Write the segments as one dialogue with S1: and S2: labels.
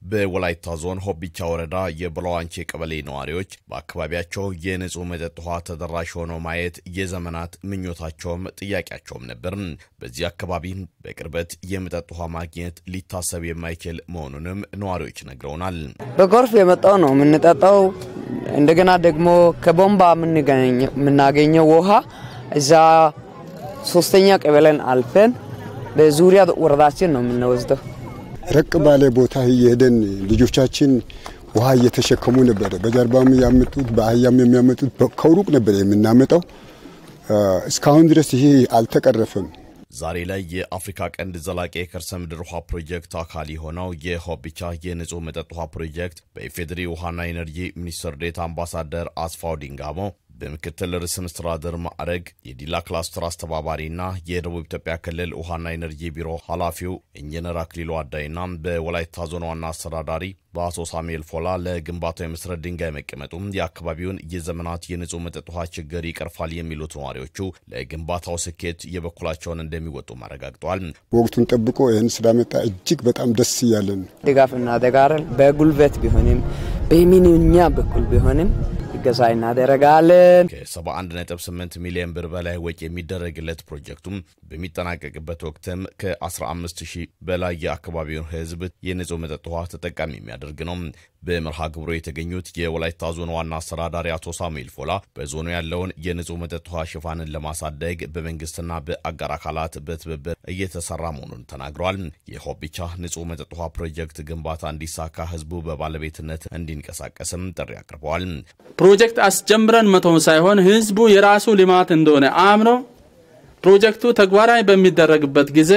S1: በወላይታ ዞን ሆቢቻ ወረዳ የበላዋንቼ ቀበሌ ነዋሪዎች በአካባቢያቸው የንጹህ መጠጥ ውሃ ተደራሽ ሆኖ ማየት የዘመናት ምኞታቸውም ጥያቄያቸውም ነበር። በዚህ አካባቢ በቅርበት የመጠጥ ውሃ ማግኘት ሊታሰብ የማይችል መሆኑንም ነዋሪዎች ነግረውናል።
S2: በጎርፍ የመጣው ነው የምንጠጣው። እንደገና ደግሞ ከቦምባ የምናገኘው ውሃ እዛ ሶስተኛ ቀበሌን አልፈን በዙሪያ ወረዳችን ነው የምንወስደው።
S3: ረቅ ባለ ቦታ እየሄደን ልጆቻችን ውሃ እየተሸከሙ ነበረ። በጀርባም ያመጡት በአህያም የሚያመጡት ከሩቅ ነበር የምናመጣው። እስካሁን ድረስ ይሄ አልተቀረፈም።
S1: ዛሬ ላይ የአፍሪካ ቀንድ ዘላቂ የከርሰ ምድር ውሃ ፕሮጀክት አካል የሆነው የሆቢቻ የንጹህ መጠጥ ውሃ ፕሮጀክት በኢፌዴሪ ውሃና ኢነርጂ ሚኒስትር ዴኤታ አምባሳደር አስፋው ዲንጋሞ በምክትል ርዕሰ መስተዳድር ማዕረግ የዲላ ክላስተር አስተባባሪና የደቡብ ኢትዮጵያ ክልል ውሃና ኢነርጂ ቢሮ ኃላፊው ኢንጂነር አክሊሉ አዳይና በወላይታ ዞን ዋና አስተዳዳሪ በአቶ ሳሙኤል ፎላ ለግንባታው የመሰረት ድንጋይ መቀመጡም የአካባቢውን የዘመናት የንጹህ መጠጥ ውሃ ችግር ይቀርፋል የሚሉት ነዋሪዎቹ ለግንባታው ስኬት የበኩላቸውን እንደሚወጡ አረጋግጠዋል።
S3: ወቅቱን ጠብቆ ይህን ስላመጣ እጅግ በጣም ደስ እያለን
S2: ድጋፍ እናደርጋለን። በጉልበት ቢሆንም በሚኒኛ በኩል ቢሆንም እገዛ እናደርጋለን።
S1: ከ71.8 ሚሊዮን ብር በላይ ወጪ የሚደረግለት ፕሮጀክቱም በሚጠናቀቅበት ወቅትም ከ15 ሺህ በላይ የአካባቢውን ሕዝብ የንጹህ መጠጥ ውሃ ተጠቃሚ የሚያደርግ ነው። በመርሃ ግብሩ የተገኙት የወላይታ ዞን ዋና አስተዳዳሪ አቶ ሳሙኤል ፎላ በዞኑ ያለውን የንጹህ መጠጥ ውሃ ሽፋንን ለማሳደግ በመንግስትና በአጋር አካላት በትብብር እየተሰራ መሆኑን ተናግረዋል። የሆቢቻ ንጹህ መጠጥ ውሃ ፕሮጀክት ግንባታ እንዲሳካ ህዝቡ በባለቤትነት እንዲንቀሳቀስም ጥሪ አቅርበዋል።
S4: ፕሮጀክት አስጀምረን መተው ሳይሆን ህዝቡ የራሱ ልማት እንደሆነ አምኖ ፕሮጀክቱ ተግባራዊ በሚደረግበት ጊዜ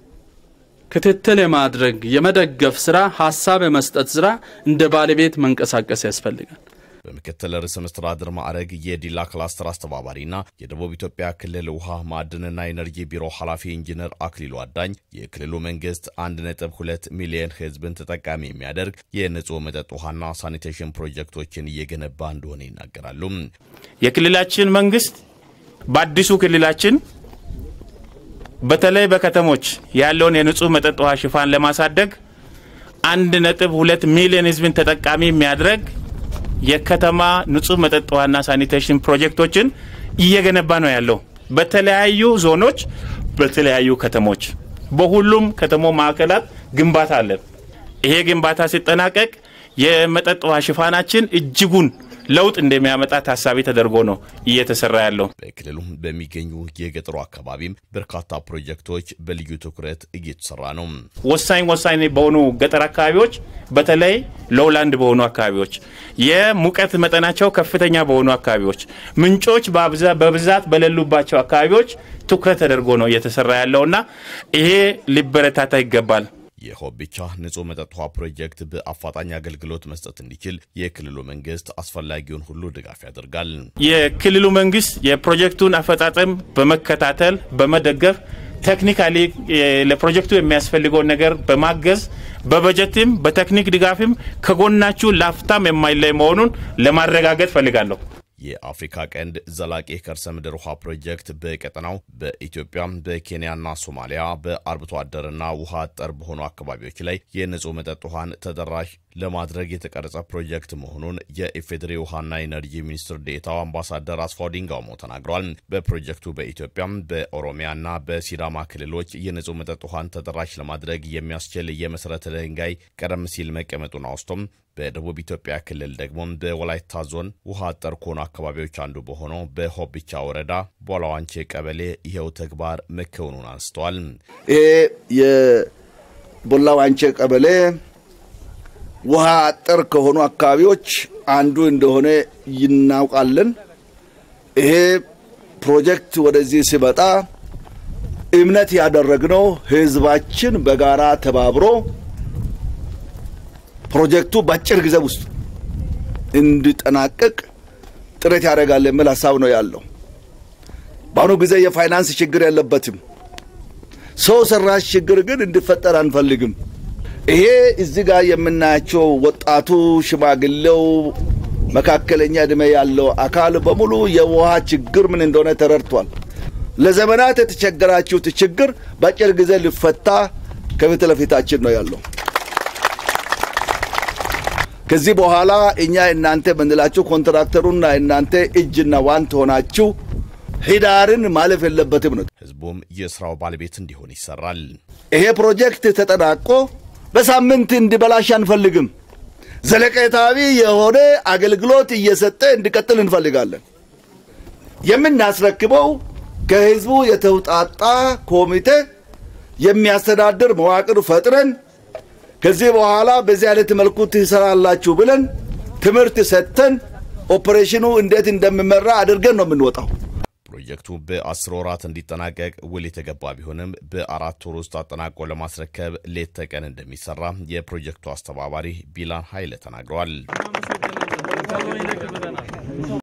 S4: ክትትል የማድረግ የመደገፍ ስራ፣ ሀሳብ የመስጠት ስራ እንደ ባለቤት መንቀሳቀስ ያስፈልጋል።
S1: በምክትል ርዕሰ መስተዳድር ማዕረግ የዲላ ክላስተር አስተባባሪና የደቡብ ኢትዮጵያ ክልል ውሃ ማዕድንና ኢነርጂ ቢሮ ኃላፊ ኢንጂነር አክሊሉ አዳኝ የክልሉ መንግስት 1.2 ሚሊዮን ህዝብን ተጠቃሚ የሚያደርግ የንጹህ መጠጥ ውሃና ሳኒቴሽን ፕሮጀክቶችን እየገነባ እንደሆነ ይናገራሉ።
S5: የክልላችን መንግስት በአዲሱ ክልላችን በተለይ በከተሞች ያለውን የንጹህ መጠጥ ውሃ ሽፋን ለማሳደግ አንድ ነጥብ ሁለት ሚሊዮን ህዝብን ተጠቃሚ የሚያደርግ የከተማ ንጹህ መጠጥ ውሃና ሳኒቴሽን ፕሮጀክቶችን እየገነባ ነው ያለው። በተለያዩ ዞኖች፣ በተለያዩ ከተሞች፣ በሁሉም ከተሞ ማዕከላት ግንባታ አለን። ይሄ ግንባታ ሲጠናቀቅ የመጠጥ ውሃ ሽፋናችን እጅጉን ለውጥ እንደሚያመጣ ታሳቢ ተደርጎ ነው እየተሰራ ያለው።
S1: በክልሉ በሚገኙ የገጠሩ አካባቢም በርካታ ፕሮጀክቶች በልዩ ትኩረት እየተሰራ ነው።
S5: ወሳኝ ወሳኝ በሆኑ ገጠር አካባቢዎች በተለይ ሎውላንድ በሆኑ አካባቢዎች፣ የሙቀት መጠናቸው ከፍተኛ በሆኑ አካባቢዎች፣ ምንጮች በብዛት በሌሉባቸው አካባቢዎች ትኩረት ተደርጎ ነው እየተሰራ ያለውና ይሄ ሊበረታታ ይገባል።
S1: የሆቢቻ ንጹህ መጠጥ ውሃ ፕሮጀክት በአፋጣኝ አገልግሎት መስጠት እንዲችል የክልሉ መንግስት አስፈላጊውን ሁሉ ድጋፍ ያደርጋል።
S5: የክልሉ መንግስት የፕሮጀክቱን አፈጻጸም በመከታተል በመደገፍ ቴክኒካሊ ለፕሮጀክቱ የሚያስፈልገውን ነገር በማገዝ በበጀትም በቴክኒክ ድጋፍም ከጎናችሁ ላፍታም የማይለይ መሆኑን ለማረጋገጥ ፈልጋለሁ።
S1: የአፍሪካ ቀንድ ዘላቂ የከርሰ ምድር ውሃ ፕሮጀክት በቀጠናው በኢትዮጵያ በኬንያና ሶማሊያ በአርብቶ አደርና ውሃ አጠር በሆኑ አካባቢዎች ላይ የንጹህ መጠጥ ውሃን ተደራሽ ለማድረግ የተቀረጸ ፕሮጀክት መሆኑን የኢፌዴሪ ውሃና ኢነርጂ ሚኒስትር ዴኤታው አምባሳደር አስፋው ዲንጋሞ ተናግረዋል። በፕሮጀክቱ በኢትዮጵያ በኦሮሚያና በሲዳማ ክልሎች የንጹህ መጠጥ ውሃን ተደራሽ ለማድረግ የሚያስችል የመሰረተ ድንጋይ ቀደም ሲል መቀመጡን አውስቶም በደቡብ ኢትዮጵያ ክልል ደግሞ በወላይታ ዞን ውሃ አጠር ከሆኑ አካባቢዎች አንዱ በሆነው በሆቢቻ ወረዳ ቦላዋንቼ ቀበሌ ይኸው ተግባር መከወኑን አንስተዋል።
S6: ይሄ የቦላዋንቼ ቀበሌ ውሃ አጠር ከሆኑ አካባቢዎች አንዱ እንደሆነ ይናውቃለን። ይሄ ፕሮጀክት ወደዚህ ሲመጣ እምነት ያደረግነው ህዝባችን በጋራ ተባብሮ ፕሮጀክቱ በአጭር ጊዜ ውስጥ እንዲጠናቀቅ ጥረት ያደርጋል የሚል ሀሳብ ነው ያለው። በአሁኑ ጊዜ የፋይናንስ ችግር የለበትም። ሰው ሰራሽ ችግር ግን እንዲፈጠር አንፈልግም። ይሄ እዚህ ጋር የምናያቸው ወጣቱ፣ ሽማግሌው፣ መካከለኛ ዕድሜ ያለው አካል በሙሉ የውሃ ችግር ምን እንደሆነ ተረድቷል። ለዘመናት የተቸገራችሁት ችግር በአጭር ጊዜ ሊፈታ ከፊት ለፊታችን ነው ያለው። ከዚህ በኋላ እኛ እናንተ የምንላችሁ ኮንትራክተሩና እናንተ እጅና ዋንት ሆናችሁ ህዳርን ማለፍ የለበትም ነው።
S1: ህዝቡም የስራው ባለቤት እንዲሆን ይሰራል።
S6: ይሄ ፕሮጀክት ተጠናቆ በሳምንት እንዲበላሽ አንፈልግም። ዘለቀታዊ የሆነ አገልግሎት እየሰጠ እንዲቀጥል እንፈልጋለን። የምናስረክበው ከህዝቡ የተውጣጣ ኮሚቴ የሚያስተዳድር መዋቅር ፈጥረን ከዚህ በኋላ በዚህ አይነት መልኩ ትሰራላችሁ ብለን ትምህርት ሰጥተን ኦፕሬሽኑ እንዴት እንደሚመራ አድርገን ነው የምንወጣው።
S1: ፕሮጀክቱ በአስር ወራት እንዲጠናቀቅ ውል የተገባ ቢሆንም በአራት ወር ውስጥ አጠናቆ ለማስረከብ ሌት ተቀን እንደሚሰራ የፕሮጀክቱ አስተባባሪ ቢላን ኃይለ ተናግረዋል።